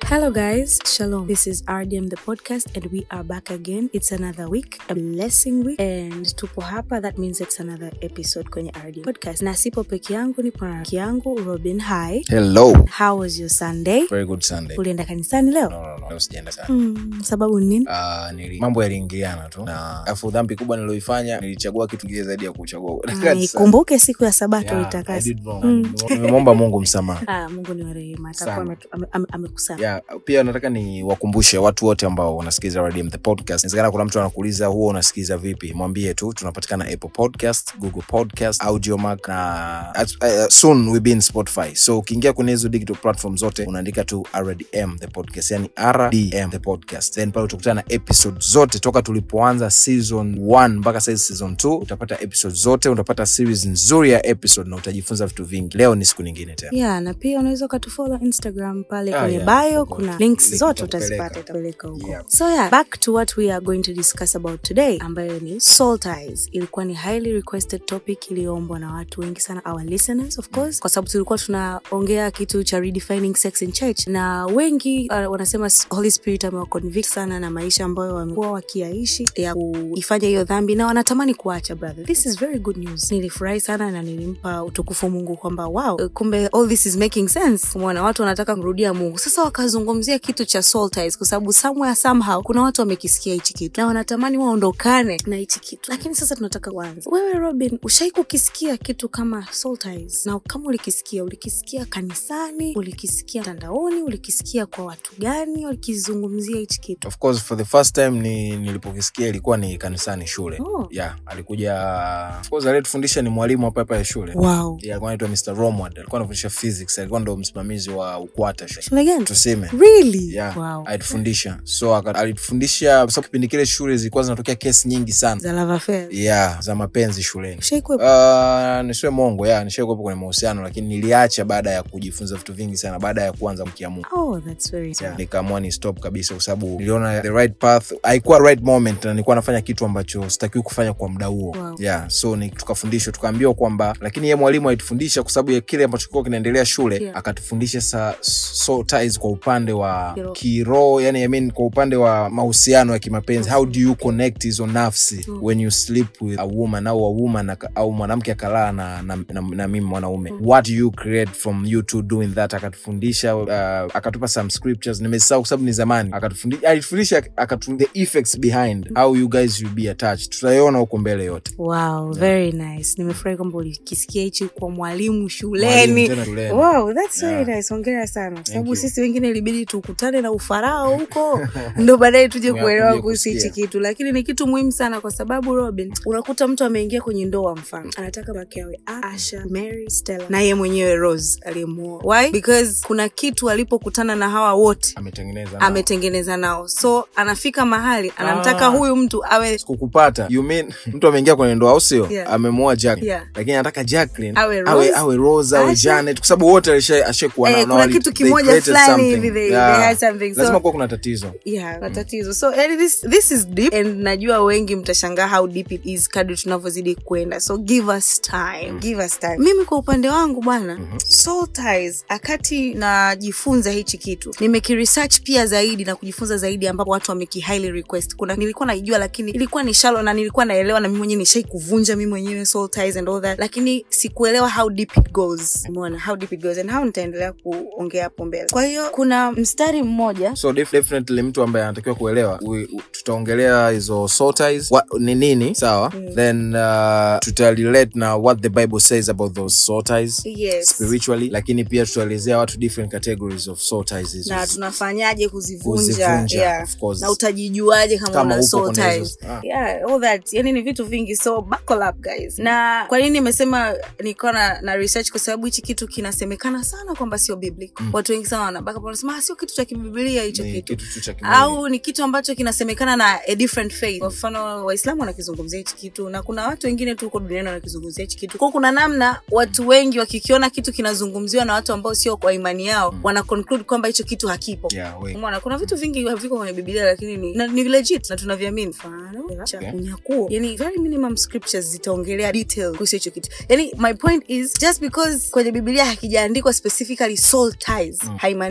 Hello, guys. Shalom. This is RDM the podcast, and we are back again. It's another week, a blessing week, and tupo hapa. That means it's another episode kwenye RDM podcast. Na sipo peke yangu, nipo na rafiki yangu Robin. Hi, Hello. how was your Sunday? Very good Sunday. Ulienda kanisani leo? No, no, no. Leo sijaenda sana. Hmm, sababu ni nini? Ah, nili, mambo yaliingiliana tu na afu dhambi kubwa nililoifanya nilichagua kitu kingine zaidi ya kuchagua Ah, Ikumbuke siku ya Sabato Yeah, I uitakase. did wrong. Mm. nimemwomba mungu msamaha Ah, Mungu ni wa rehema, atakuwa Sana. ametu- ame- ame- amekusanya. yeah, pia nataka niwakumbushe watu wote ambao wanasikiza Radium the podcast inawezekana kuna mtu anakuuliza huwa unasikiza vipi mwambie tu tunapatikana apple podcast google podcast audiomac na uh, soon we be in spotify so ukiingia kwenye hizo digital platform zote unaandika tu rdm the podcast yani rdm the podcast then pale utakutana na episode zote toka tulipoanza season 1 mpaka saizi season 2 utapata episode zote utapata series nzuri ya episode na utajifunza vitu vingi leo ni siku nyingine tena yeah na pia unaweza ukatufollow instagram pale Ah, kwenye yeah, bio of course. kuna links Link zote itakupeleka. utazipata itapeleka huko Yeah. so yeah back to what we are going to discuss about today ambayo ni soul ties ilikuwa ni highly requested topic iliyoombwa na watu wengi sana our listeners of course kwa sababu tulikuwa tunaongea kitu cha redefining sex in church na wengi uh, wanasema holy spirit amewaconvict sana na maisha ambayo wamekuwa wakiaishi ya kuifanya hiyo dhambi na wanatamani kuacha brother this is very good news nilifurahi sana na nilimpa utukufu mungu kwamba wow eh, kumbe all this is making sense mwana watu wanataka kumrudia mungu sasa wakazungumzia kitu cha soul ties kwa sababu somewhere somehow kuna watu wamekisikia hichi kitu na wanatamani waondokane na hichi kitu lakini sasa tunataka kuanza wewe robin ushai kukisikia kitu kama soul ties na kama ulikisikia ulikisikia kanisani ulikisikia mtandaoni ulikisikia kwa watu gani walikizungumzia hichi kitu of course for the first time ni nilipokisikia ilikuwa ni kanisani shule Oh. yeah alikuja of course aliyetufundisha ni mwalimu hapa hapa ya shule wow yeah, alikuwa anaitwa mr romward alikuwa anafundisha physics alikuwa ndo msimamizi wa ukwata shule shule gani tuseme really yeah wow alitufundisha so aka- alitufundisha kwa sababu kipindi kile shule zilikuwa zinatokea kesi nyingi sana za love affair yeah za mapenzi shuleni ushaikuwepo Uh, nisiwe mongo ya nishakuwepo kwenye mahusiano lakini niliacha baada ya kujifunza vitu vingi sana baada ya kuanza mkia mungu oh that's very sad yeah. nikaamua ni stop kabisa kwa sababu niliona the right path haikuwa right moment na nilikuwa nafanya kitu ambacho sitakiwi kufanya kwa muda huo Wow. yeah so ni tukafundishwa tukaambiwa kwamba lakini ye mwalimu alitufundisha kwa sababu ya kile ambacho kilikuwa kinaendelea shule Yeah. akatufundisha sa soul ties kwa upande wa Kiroho. kiroho yani I mean, kwa upande wa mahusiano ya kimapenzi how do you connect hizo nafsi Mm. when you sleep with a woman au a woman aka- au mwanamke akalaa na, na, na, na mimi mwanaume Mm. what do you create from you two doing that akatufundisha uh, akatupa some scriptures nimesahau kwa sababu ni zamani akatufundisha alitufundisha akatu the effects behind how you guys will be attached tutaiona huko mbele yote wow very nice nimefurahi kwamba ulikisikia hichi kwa mwalimu Mwalimu shuleni tena shuleni. wow that's very Yeah. nice hongera sana kwa sababu you. sisi wengine ilibidi tukutane na ufarao huko ndo baadaye tuje Mwa- kuelewa mje kuhusu hichi kusikia. kitu lakini ni kitu muhimu sana kwa sababu robin unakuta mtu ameingia kwenye ndoa mfano anataka make awe asha mary stella na ye mwenyewe rose aliyemuoa why because kuna kitu alipokutana na hawa wote ametengeneza nao. ametengeneza nao so anafika mahali anamtaka Ah. huyu mtu awe kukupata you mean mtu ameingia kwenye ndoa au sio Yeah. amemoa Jack Yeah. lakini anataka Jacqueline Awe Rose, awe, awe Rose awe Asha. Janet kwa sababu wote alisha- ashakuwa Eh, nao, na kuna wali- kitu they kimoja created fulani something. hivi they- Yeah. they had something. So- lazima kuwa kuna tatizo yeah na tatizo so yani this, this is deep and najua wengi mtashangaa how deep it is kadri tunavyozidi kwenda so give us time give us time mimi kwa upande wangu bwana soul ties akati najifunza hichi kitu nimekiresearch pia zaidi na kujifunza zaidi ambapo watu wameki highly request kuna nilikuwa naijua lakini ilikuwa ni shallow na nilikuwa naelewa na mimi mwenyewe nishai kuvunja mimi mwenyewe soul ties and all that lakini sikuelewa how deep it goes umeona how deep it goes and how nitaendelea kuongea hapo mbele kwa hiyo kuna mstari mmoja so def- definitely mtu ambaye anatakiwa kuelewa we- u- tutaongelea hizo soul ties wa, ni nini sawa then uh, tutarelate na what the bible says about those soul ties yes spiritually lakini pia tutaelezea watu different categories of soul ties hizo. na tunafanyaje kuzivunja Kuzivunja, yeah. of course. na utajijuaje kama, Kama una upo soul kwenye hizo- ties ah. yeah, all that yani ni vitu vingi so buckle up guys na kwa nini nimesema nilikuwa na, na research kwa sababu hichi kitu kinasemekana sana kwamba sio biblical watu wengi sana wanabaka hapo wanasema "Ah, sio kitu cha kibibilia hicho Ni kitu kitu tu cha kimwili. au ni kitu ambacho kinasemekana na a different faith kwa mfano waislamu wanakizungumzia hichi kitu na kuna watu wengine tu huko duniani wanakizungumzia hichi kitu kwao kuna namna watu wengi wakikiona kitu kinazungumziwa na watu ambao sio kwa imani yao wana conclude kwamba hicho kitu hakipo Yeah, we- Umeona, kuna vitu vingi haviko kwenye biblia lakini ni, na, ni legit na tunaviamini mfano cha Okay. unyakuo yani very minimum scriptures zitaongelea detail kuhusu hicho kitu yani my point is just because kwenye biblia hakijaandikwa specifically soul ties haimaanishi hicho kitu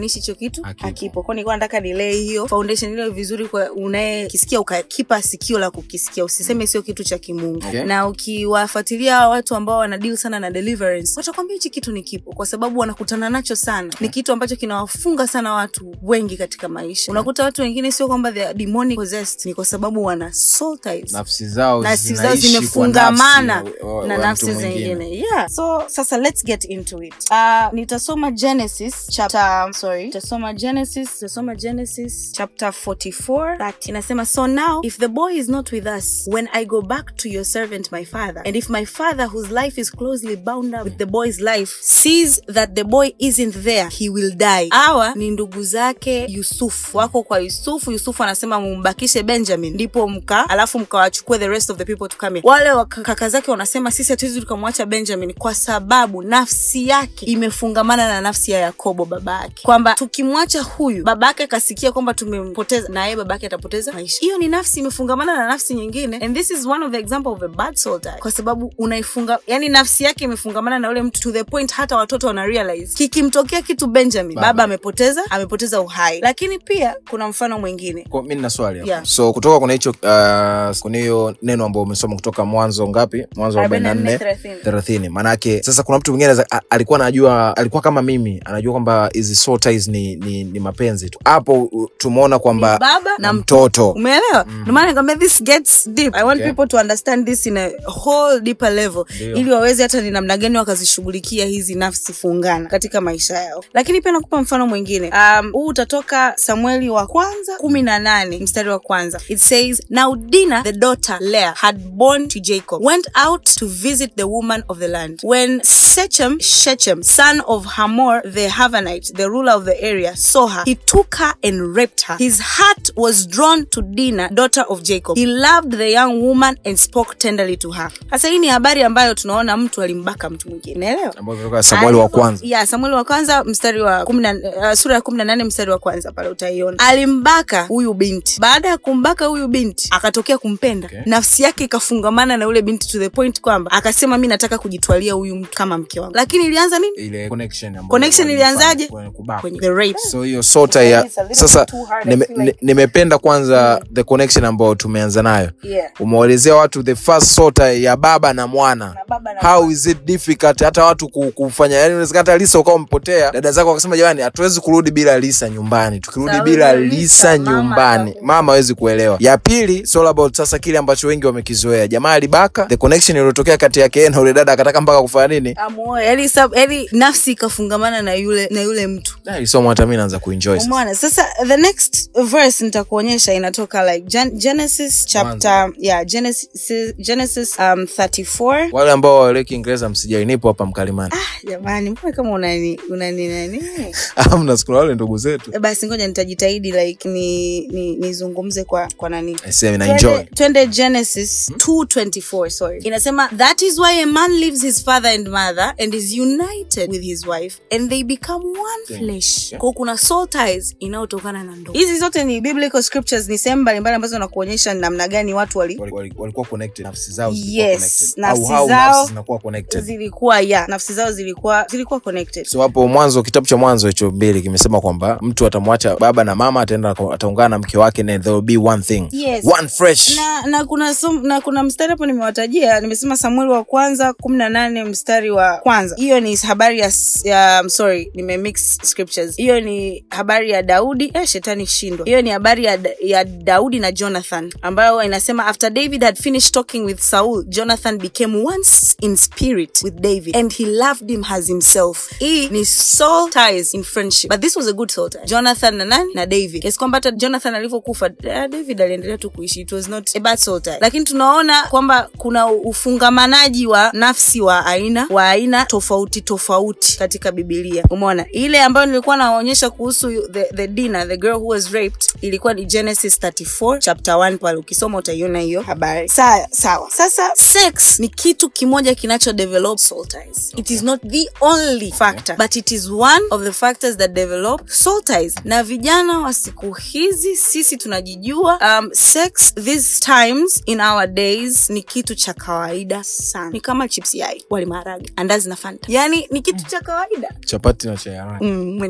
kitu Hakipo. hakipo kwao nilikuwa nataka nilei hiyo foundation ile vizuri kwa unayekisikia ukakipa sikio la kukisikia usiseme sio kitu cha kimungu Okay. na ukiwafuatilia hawa watu ambao wana deal sana na deliverance watakwambia hichi kitu ni kipo kwa sababu wanakutana nacho sana ni kitu ambacho kinawafunga sana watu wengi katika maisha unakuta watu wengine sio kwamba they are demonic possessed ni kwa sababu wana soul ties nafsi zao nafsi zao zinaishi kwa zimefungamana nafsi wa- wa- na wa nafsi mtu mwingine. zingine yeah so sasa let's get into it uh, nitasoma genesis chapter sorry nitasoma genesis nitasoma genesis chapter 44 that inasema so now if the boy is not with us when i go back to your servant my father and if my father whose life is closely bound up with the boy's life sees that the boy isn't there he will die hawa ni ndugu zake yusufu wako kwa yusufu yusufu anasema mumbakishe benjamin ndipo mka alafu mkawachukue the rest of the people to come here. wale wa- kaka zake wanasema sisi hatuwezi tukamwacha benjamin kwa sababu nafsi yake imefungamana na nafsi ya yakobo baba yake kwamba tukimwacha huyu baba yake akasikia kwamba tumempoteza na yeye baba yake atapoteza maisha hiyo ni nafsi imefungamana na nafsi nyingine and this is one of the example of a bad soul tie kwa sababu unaifunga yani nafsi yake imefungamana na ule mtu to the point hata watoto wana realize kikimtokea kitu benjamin baba, Baba. amepoteza amepoteza uhai lakini pia kuna mfano mwingine Kwa- mi nina swali hapa. Yeah. so kutoka kuna hicho uh, kuna hiyo neno ambao umesoma kutoka mwanzo ngapi mwanzo 44, 44 thelathini maanake sasa kuna mtu mwingine anaweza- a- alikuwa anajua alikuwa kama mimi anajua kwamba hizi soul ties ni, ni, ni mapenzi tu hapo u- tumeona kwamba Ni baba na mtoto umeelewa mm. ndomana nikwambia this gets deep i want Okay. people to understand this in a whole deeper level Ndio. ili waweze hata ni namna gani wakazishughulikia hizi nafsi fungana katika maisha yao lakini pia nakupa mfano mwingine um, huu utatoka samueli wa kwanza kumi na nane mstari wa kwanza it says now dina the daughter lea had born to jacob went out to visit the woman of the land when sechem shechem son of hamor the havanite the ruler of the area saw her he took her and raped her his heart was drawn to dina daughter of jacob he loved the young woman and spoke tenderly to her sasa hii ni habari ambayo tunaona mtu alimbaka mtu mwingine naelewa ambao kutoka samueli wa kwanza ya samueli wa kwanza mstari wa kumi na- uh, sura ya kumi na nane mstari wa kwanza pale utaiona alimbaka huyu binti baada ya kumbaka huyu binti akatokea kumpenda Okay. nafsi yake ikafungamana na ule binti to the point kwamba akasema mi nataka kujitwalia huyu mtu kama mke wangu lakini ilianza nini ile connection ambayo Connection walifanya ilianzaje? kwenye kubaka. kwenye the rape so hiyo sota ya It's a little sasa bit too hard, I nime- feel like. ni- nimependa kwanza the connection ambayo tumeanza nayo yeah. umewaelezea watu the first sota ya baba na mwana Na baba na how is it difficult hata watu ku- kufanya yani unaweza hata lisa ukawa umepotea dada zako wakasema jamani hatuwezi kurudi bila lisa nyumbani tukirudi Sawa, bila Lisa, lisa mama nyumbani ataku- mama hawezi kuelewa ya pili it's all about sasa kile ambacho wengi wamekizoea jamaa alibaka the connection iliyotokea kati yake yeye na ule dada akataka mpaka kufanya nini amuoe yani sab- yani nafsi ikafungamana na yule na yule mtu Da, ilisoma hata mi naanza kuenjoy sasa. umeona sasa the next verse nitakuonyesha inatoka like Gen- genesis chapter yeah genesis genesis um 34 wale ambao waeleki kiingereza msijali nipo hapa mkalimani jamani mbona kama unani unani nani amna siku na wale ndugu zetu Eh, basi ngoja nitajitahidi like ni ni nizungumze kwa kwa nani Aisee, na enjoy Twende- twende genesis 224 sorry inasema that is why a man leaves his father and mother and is united with his wife and they become one Okay. flesh Yeah. kwa kuna soul ties inayotokana na ndoa hizi zote ni biblical scriptures ni sehemu mbalimbali ambazo nakuonyesha namna gani watu wali Wali- wali- walikuwa connected nafsi zao zilikuwa Yes, connected. nafsi au how zao nafsi zinakuwa connected zilikuwa ya nafsi zao zilikuwa zilikuwa connected so hapo mwanzo kitabu cha mwanzo hicho mbili kimesema kwamba mtu atamwacha baba na mama ataenda ataungana na mke wake and there will be one thing Yes. one fresh na na kuna som, na kuna mstari hapo nimewatajia nimesema samueli wa kwanza kumi na nane mstari wa kwanza hiyo ni habari ya, ya I'm sorry nimemix scriptures hiyo ni habari ya daudi eh, shetani shindwa hiyo ni habari ya, ya daudi na jonathan ambayo inasema after david had finished talking with saul jonathan became once in spirit with david and he loved him as himself hii ni soul ties in friendship but this was a good soul tie jonathan na nani na david kiasi kwamba hata jonathan alivyokufa eh, david aliendelea tu kuishi it was not a bad soul tie lakini tunaona kwamba kuna ufungamanaji wa nafsi wa aina wa aina tofauti tofauti katika bibilia umeona ile ambayo nilikuwa naonyesha kuhusu the, the dinner the girl who was raped ilikuwa ni genesis 34 chapter 1 pale ukisoma utaiona hiyo habari sawa sawa sasa sex ni kitu kimoja kinacho develop soul ties it is not the only factor but it is one of the factors that develop soul ties na vijana wa siku hizi sisi tunajijua um, sex these times in our days ni kitu cha kawaida sana ni kama chips yai wali maharage andazi na fanta yani ni kitu cha kawaida chapati na chai ya rangi. mm, mwenielewa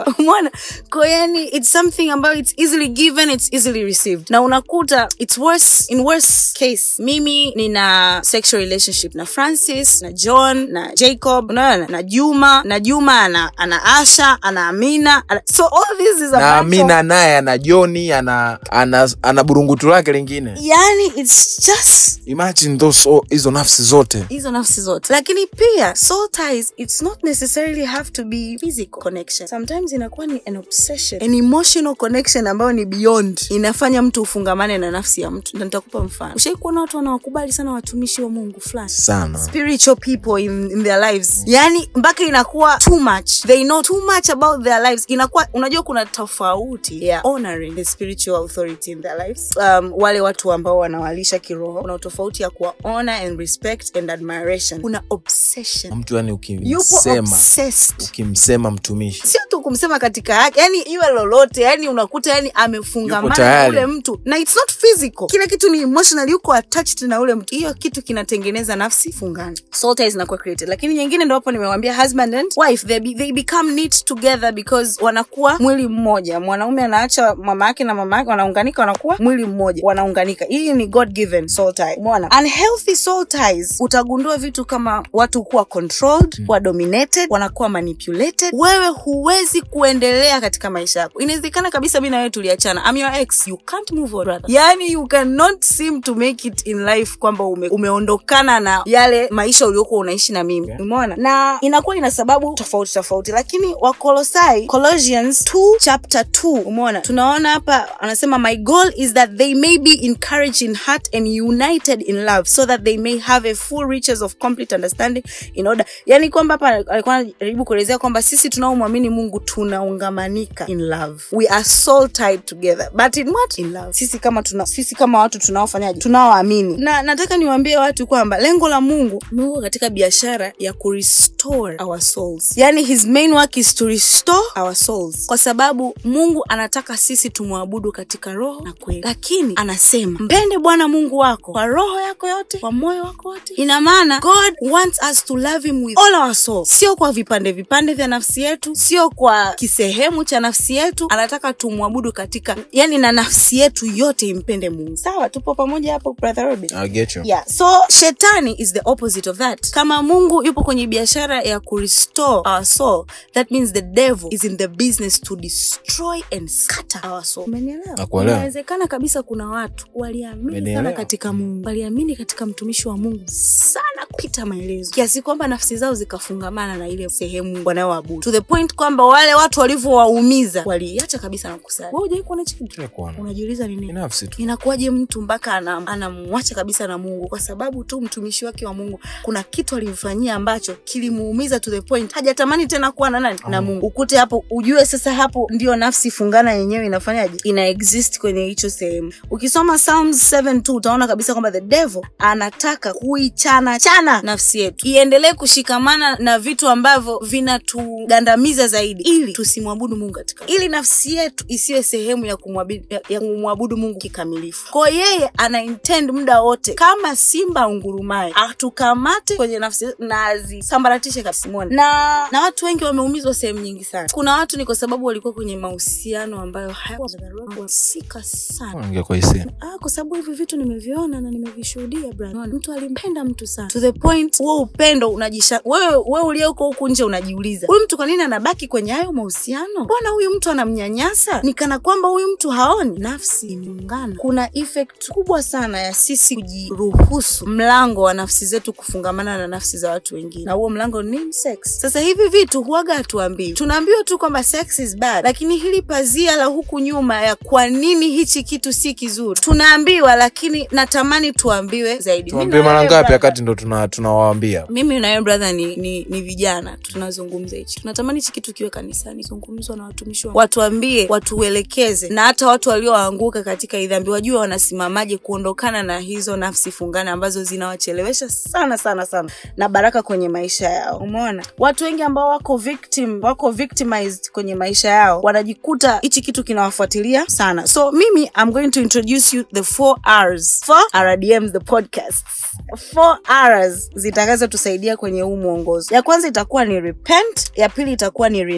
umeona ko yani it's something ambayo it's easily given it's easily received na unakuta it's worse in worse case mimi nina sexual relationship na francis na john na jacob unaona na juma na juma ana, ana asha ana amina ana, so all this is a na bunch of- amina naye ana joni ana, ana, ana burungutu lake lingine yani it's just imagine those all- hizo nafsi zote hizo nafsi zote lakini pia soul ties it's not necessarily have to be physical connection sometimes inakuwa ni an obsession an emotional connection ambayo ni beyond inafanya mtu ufungamane na nafsi ya mtu na nitakupa mfano ushai kuona watu wanawakubali sana watumishi wa mungu fulani sana spiritual people in, in their lives yani mpaka inakuwa too much they know too much about their lives inakuwa unajua kuna tofauti ya honoring the spiritual authority in their lives um, wale watu ambao wanawalisha kiroho kuna tofauti ya kuwa honor and respect and admiration kuna obsession mtu yani yupo ukimsema obsessed ukimsema mtumishi sio tu kumsema katika yake yani iwe lolote yani unakuta yani Yupo amefungamana na tayari. ule mtu na it's not physical kila kitu ni emotional yuko attached na ule mtu hiyo kitu kinatengeneza nafsi fungana soul ties zinakuwa created lakini nyingine ndo hapo nimewambia husband and wife they, be, they become knit together because wanakuwa mwili mmoja mwanaume anaacha mama yake na mama yake wanaunganika wanakuwa mwili mmoja wanaunganika hii ni god given soul tie umeona unhealthy soul ties utagundua vitu kama watu kuwa controlled mm. kuwa dominated wanakuwa manipulated wewe huwezi kuendelea katika maisha yako inawezekana kabisa mi na wewe tuliachana I'm your ex you can't move on brother yani you cannot seem to make it in life kwamba ume, umeondokana na yale maisha uliokuwa unaishi na mimi Okay. umeona na inakuwa ina sababu tofauti tofauti lakini wakolosai colossians 2 chapter 2 umeona tunaona hapa anasema my goal is that they may be encouraged in heart and united in love so that they may have a full riches of complete understanding in order yani kwamba hapa alikuwa anajaribu kuelezea kwamba sisi tunaomwamini mungu tunaungamanika in love we are soul tied together but in what in love sisi kama tuna, sisi kama watu tunaofanyaje tunaoamini na nataka niwaambie watu kwamba lengo la mungu mungu katika biashara ya kurestore our souls yani his main work is to restore our souls kwa sababu mungu anataka sisi tumwabudu katika roho na kweli lakini anasema mpende bwana mungu wako kwa roho yako yote kwa moyo wako wote ina maana god wants us to love him with all our soul sio kwa vipande vipande vya nafsi yetu sio kwa kisehemu cha nafsi yetu anataka tumwabudu katika yani na nafsi yetu yote impende mungu sawa tupo pamoja hapo brother Robin? I get you. yeah so shetani is the opposite of that kama mungu yupo kwenye biashara ya kurestore our soul that means the devil is in the business to destroy and scatter our soul umenielewa Nakuelewa. inawezekana kabisa kuna watu waliamini sana Umenielewa. katika mungu waliamini katika mtumishi wa mungu sana kupita maelezo kiasi kwamba nafsi zao zikafungamana na ile sehemu wanayoabudu to the point kwamba wale watu walivyowaumiza waliacha kabisa na kusali wewe hujai kuona hichi kitu Tunakuona. unajiuliza ni nini binafsi tu inakuwaje mtu mpaka anam- anamwacha kabisa na mungu kwa sababu tu mtumishi wake wa mungu kuna kitu alimfanyia ambacho kilimuumiza to the point hajatamani tena kuwa na nani na mungu ukute hapo ujue sasa hapo ndio nafsi fungana yenyewe inafanyaje ina exist kwenye hicho sehemu ukisoma psalms 7 tu utaona kabisa kwamba the devil anataka kuichana chana nafsi yetu iendelee kushikamana na vitu ambavyo vinatugandamiza zaidi ili tusimwabudu mungu katika ili nafsi yetu isiwe sehemu ya kumwabudu, ya, ya kumwabudu mungu kikamilifu kwao yeye ana intend muda wote kama simba ungurumaye atukamate kwenye nafsi yetu na azisambaratishe kabisa Umeona? na na watu wengi wameumizwa sehemu nyingi sana kuna watu ni kwa sababu walikuwa kwenye mahusiano ambayo hayahusika sana ingekuwa hisia ah, kwa sababu hivi vitu nimeviona na nimevishuhudia brother. Unaona, mtu alimpenda mtu sana to the point huo upendo unajisha wewe wewe uliyeko huku nje unajiuliza huyu mtu kwa nini anabaki kwenye hayo mahusiano mbona huyu mtu anamnyanyasa ni kana kwamba huyu mtu haoni nafsi imeungana kuna effect kubwa sana ya sisi kujiruhusu mlango wa nafsi zetu kufungamana na nafsi za watu wengine na huo mlango ni nini? sex sasa hivi vitu huaga hatuambiwi tunaambiwa tu kwamba sex is bad lakini hili pazia la huku nyuma ya kwa nini hichi kitu si kizuri tunaambiwa lakini natamani tuambiwe zaidi Mimi tuambie na mara wewe ngapi brother- wakati ndo tuna- tunawaambia mimi na wewe brother ni, ni, ni vijana tunazungumza hichi tunatamani hichi kitu kiwe kanisani zungumzwa na watumishi wa watuambie watuelekeze na hata watu walioanguka katika hii dhambi wajue wanasimamaje kuondokana na hizo nafsi fungana ambazo zinawachelewesha sana sana sana na baraka kwenye maisha yao umeona watu wengi ambao wako victim wako victimized kwenye maisha yao wanajikuta hichi kitu kinawafuatilia sana so mimi i'm going to introduce you the four r's for rdm the podcast four r's zitakazotusaidia kwenye huu mwongozo ya kwanza itakuwa ni repent ya pili itakuwa ni renounce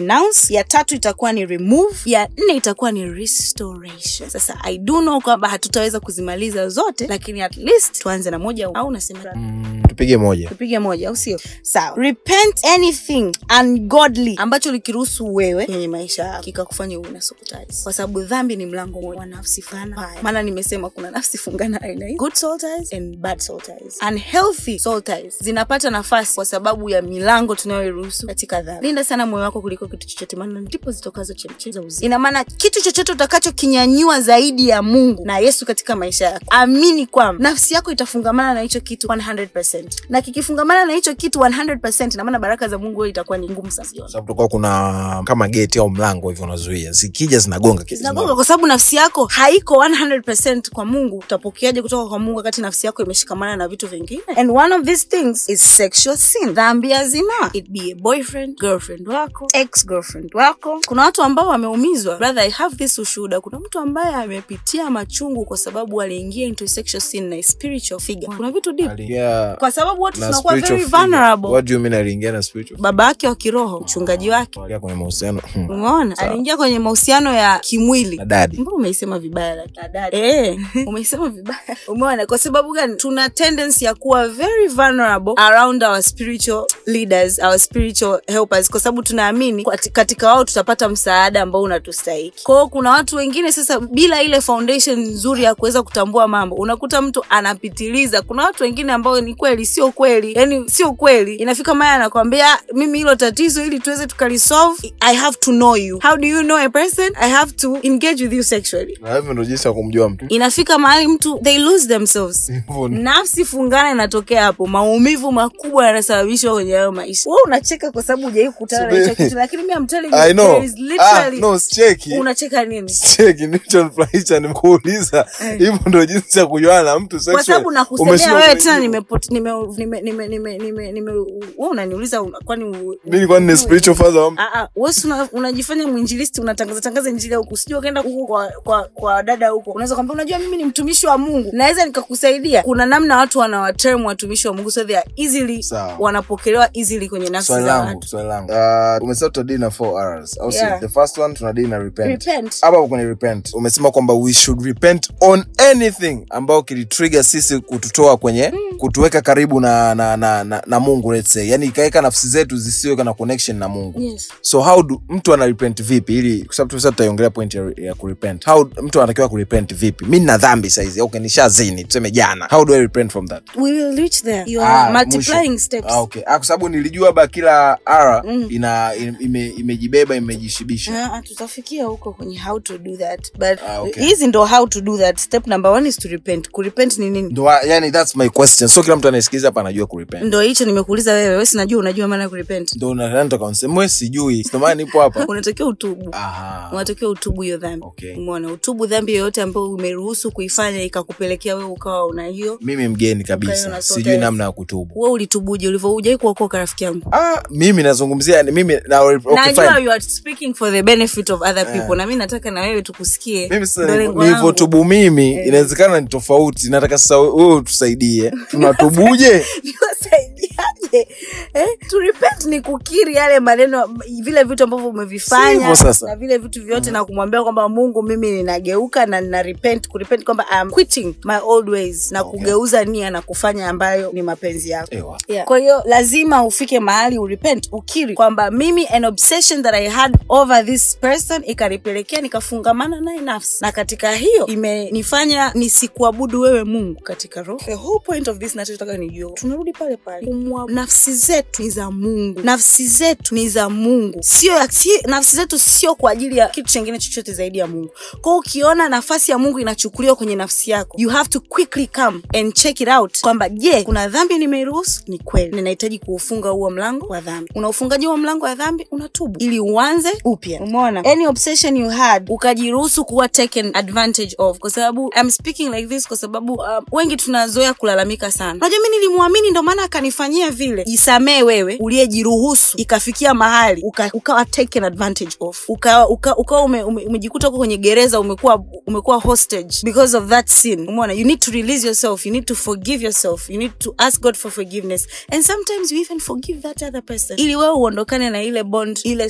ya tatu itakuwa ni remove ya nne itakuwa ni restoration sasa i do know kwamba hatutaweza kuzimaliza zote lakini at least tuanze na moja au unasema mm, tupige moja tupige moja au sio sawa repent anything ungodly ambacho likiruhusu wewe kwenye maisha yako kikakufanya uwe na soul-ties. kwa sababu dhambi ni mlango moja wa nafsi fana Haya. maana nimesema kuna nafsi fungana aina hii good soul ties and bad soul ties unhealthy soul ties zinapata nafasi kwa sababu ya milango tunayoiruhusu katika dhambi linda sana moyo wako kuliko kitu chochote maana ndipo zitokazo chemchemi za uzima ina maana kitu chochote utakachokinyanyua zaidi ya mungu na yesu katika maisha yako amini kwamba nafsi yako itafungamana na hicho kitu 100% na kikifungamana na hicho kitu 100% ina maana baraka za mungu wewe itakuwa ni ngumu sana kuziona. sababu tutakuwa kuna kama geti au mlango hivyo unazuia zikija zinagonga kitu zinagonga kwa sababu nafsi yako haiko 100% kwa mungu utapokeaje kutoka kwa mungu wakati nafsi yako imeshikamana na vitu vingine and one of these things is sexual sin dhambi ya zinaa it be a boyfriend girlfriend wako ex girlfriend wako kuna watu ambao wameumizwa brother i have this ushuhuda kuna mtu ambaye amepitia machungu kwa sababu aliingia into sexual sin na a spiritual figure kuna vitu deep Aliingia kwa sababu watu na tunakuwa spiritual very figure. vulnerable What do you mean aliingia na spiritual baba yake wa kiroho mchungaji wake Aliingia kwenye mahusiano hmm, umeona Sawa. aliingia kwenye mahusiano ya kimwili na dadi mbona umeisema vibaya lakini eh umeisema vibaya umeona kwa sababu gani tuna tendency ya kuwa very vulnerable around our spiritual leaders our spiritual helpers kwa sababu tunaamini kwati- katika wao tutapata msaada ambao unatustahiki kwao kuna watu wengine sasa bila ile foundation nzuri ya kuweza kutambua mambo unakuta mtu anapitiliza kuna watu wengine ambao ni kweli sio kweli yani sio kweli inafika maya anakwambia mimi hilo tatizo ili tuweze tukalisolve i have to know you how do you know a person i have to engage with you sexually na hivyo ndo jinsi ya kumjua mtu inafika mahali mtu they lose themselves Hivyo ni- nafsi fungana inatokea hapo maumivu makubwa yanasababishwa kwenye hayo maisha we unacheka kwa sababu hujawai kukutana na hicho Subiri. kitu lakini mi amteli I know. there is Ah, literally no, sicheki. unacheka nini Sicheki, nilichonifurahisha ni kuuliza hivyo ndo jinsi ya kujuana na mtu kwa sexual. sababu nakusemea Umeshindwa wewe kunijibu. tena nimepot- nime- nime- nime- nime- nime- nime- wewe unaniuliza una- kwani u- Mimi kwani ni spiritual father wa mtu? Ah, ah, wewe si una- unajifanya mwinjilisti unatangaza tangaza injili huku sijui ukaenda huko kwa, kwa, kwa dada huko unaweza kwambia unajua mimi ni mtumishi wa mungu naweza nikakusaidia kuna namna watu wanawaterm watumishi wa mungu so they are easily Sawa. wanapokelewa easily kwenye nafsi swali za langu watu swali langu uh, umesema tutadili na four R's au Yeah. si the first one tunadili na repent Repent. hapa hapo kwenye repent umesema kwamba we should repent on anything ambao kilitrigger sisi kututoa kwenye kutuweka karibu na na, na, na, na mungu let's say yani ikaweka nafsi zetu zisiweka na connection na mungu Yes. so how do mtu ana repent vipi ili kwa sababu tumesema tutaiongelea point ya, ya kurepent how mtu anatakiwa kurepent vipi mi nina dhambi saizi okay nishazini tuseme jana how do i repent from that we will reach there you Ah, are multiplying mwisho. steps Ah, okay. Ah, kwa sababu nilijua ba kila r ina im- ime, imejibeba imejishibisha Ah, ah, tutafikia huko kwenye how to do that but Ah, okay. hizi ndo how to do that step number one is to repent kurepent ni nini ndo yani that's my question so kila mtu anayesikiliza hapa anajua kurepent ndo hicho nimekuuliza wewe we sinajua unajua maana ya kurepent ndo natakanseme sijui sindomana nipo hapa unatakiwa utubu Aha. unatakiwa utubu hiyo dhambi Okay. umeona utubu dhambi yoyote ambayo umeruhusu kuifanya ikakupelekea wewe ukawa una hiyo mimi mgeni Ukawa kabisa una sijui sote- namna ya kutubu we ulitubuje ulivyoujai kuokoka rafiki yangu ah, mimi nazungumzia yani mimi na, okay, najua fine. you are speaking for the benefit of other people na mi nataka na wewe tukusikie mimi Ndo sasa lengo langu. nilivyotubu mimi inawezekana ni tofauti nataka sasa wewe utusaidie tunatubuje niwasaidiaje eh? to repent ni kukiri yale maneno vile vitu ambavyo Si umevifanya hivyo sasa. na vile vitu vyote na kumwambia kwamba mungu mimi ninageuka na nina repent kurepent kwamba I'm quitting my old ways na Okay. kugeuza nia na kufanya ambayo ni mapenzi yako Ewa. Yeah. kwa hiyo lazima ufike mahali urepent ukiri kwamba mimi an obsession that i had over this person ikanipelekea nikafungamana naye nafsi na katika hiyo imenifanya nisikuabudu wewe mungu katika roho the whole point of this nachotaka nijua tunarudi pale pale Kumwa, nafsi zetu ni za mungu nafsi zetu ni za mungu sio ya- si, nafsi zetu sio kwa ajili ya kitu chengine chochote zaidi ya mungu kwao ukiona nafasi ya mungu inachukuliwa kwenye nafsi yako you have to quickly come and check it out kwamba je kuna dhambi nimeiruhusu ni kweli ninahitaji kuufunga huo mlango wa dhambi unaufungaji huo mlango wa dhambi unatubu ili uanze upya umeona any obsession you had ukajiruhusu kuwa taken advantage of kwa sababu I'm speaking like this kwa sababu um, wengi tunazoea kulalamika sana unajua mi nilimwamini ndo maana akanifanyia vile jisamee wewe uliyejiruhusu ikafikia mahali uka, ukawa taken advantage of ukawa uka, uka ume, ume, umejikuta uko kwenye gereza umekuwa umekuwa hostage because of that sin umeona you need to release yourself you need to forgive yourself you need to ask god for forgiveness and sometimes you even forgive that other person ili wewe uondokane na ile bond ile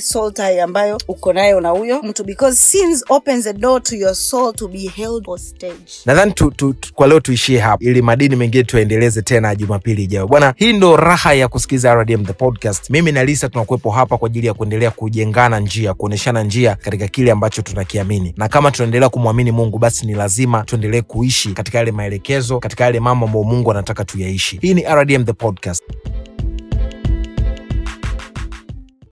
soul tie ambayo uko nayo na huyo mtu because sins opens the door to your soul to be held hostage nadhani tu, tu, tu, kwa leo tuishie hapa ili madini mengine tuendeleze tena jumapili ijayo bwana hii ndo raha ya kusikiza rdm the podcast mimi na lisa tunakuwepo hapa kwa ajili ya kuendelea kujengana njia kuonyeshana njia katika kile ambacho tunakiamini na kama tunaendelea kumwamini mungu basi ni lazima tuendelee kuishi katika yale maelekezo katika yale mambo ambayo mungu anataka tuyaishi hii ni rdm the podcast